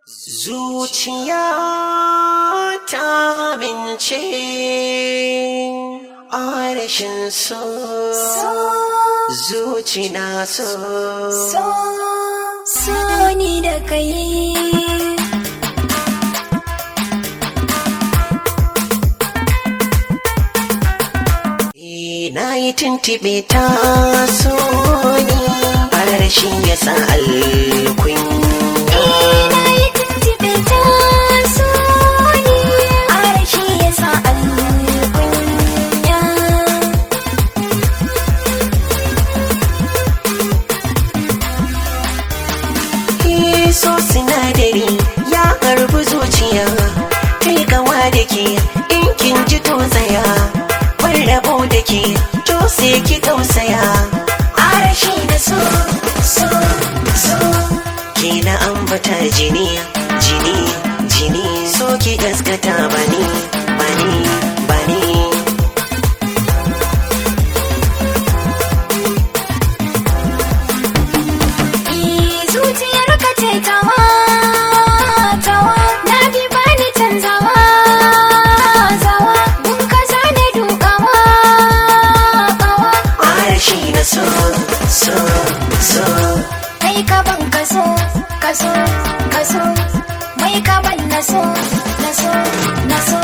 Zuciya ta amince a rashin so. Zuci na so. So, so ni da kai. Eh, Na yi tuntuɓe ta so ni a rashin yasa alkunya. Na yi tuntuɓe ta so ni, arashi ya sa alkunya. Eh, so sinadari ya harbi zuciya kai gawa da ke in kin ji to tsaya bar rabo da ke to sai ki tausaya arashi da so so so ke na ambata jini jini jini so ki gaskata bani bani bani Eh, zuciyar ka ce tawa, tawa, na bi bani canzawa, zawa, mun ka zane dukawa, kawa. arashi na so so so Kai ka ban kaso, kaso, kaso, mai ka ban naso, naso, naso.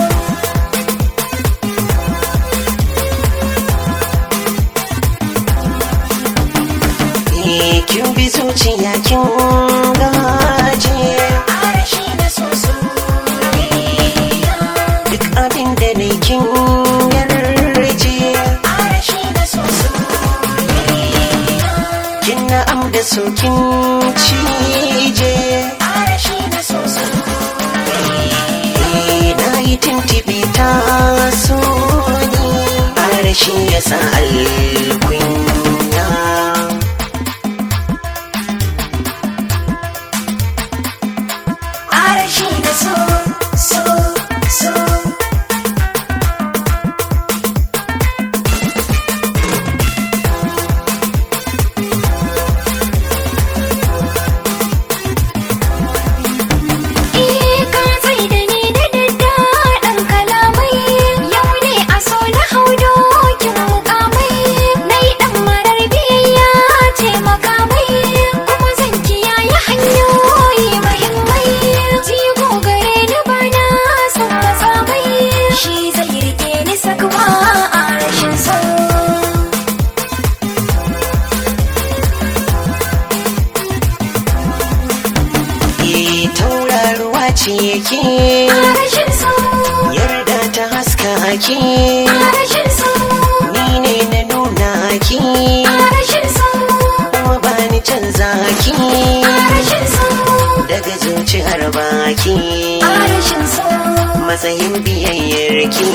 Eh, kin bi zuciya kin gaje Arashi na so soyayya, duk abin da ne kin yarje arashi na so soyayya, kin na'am da so kin cije arashi na so soyayya. Eh, na yi tuntuɓe ta so ni arashi ya sa alkunya Arashi na so, so, so. Eh, ka tsai da ni da daddaɗan kalamai. Yau ne a so na hau dokin mukamai. Na yi ɗan marar biyayya ce makamai. Kuma zan kiyaye hanyoyi mahimmai. Jigo gare ni bana son matsamai. Shi zai rike ni sakwa a rashin so. Eh, tauraruwa ce yake A rashin so, yarda ta haska ake a rashin so, ni ne na nuna ki a rashin so, kuma ba ni canza ki a rashin so. daga zuciyar baki A rashin so, matsayin biyayyar ki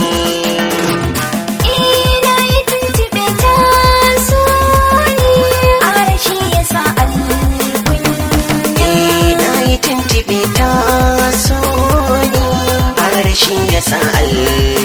ina yi tuntuɓe ta so ni. A rashi ya sa alkunya. Eh, na yi tuntuɓe ta so ni harshe ya sa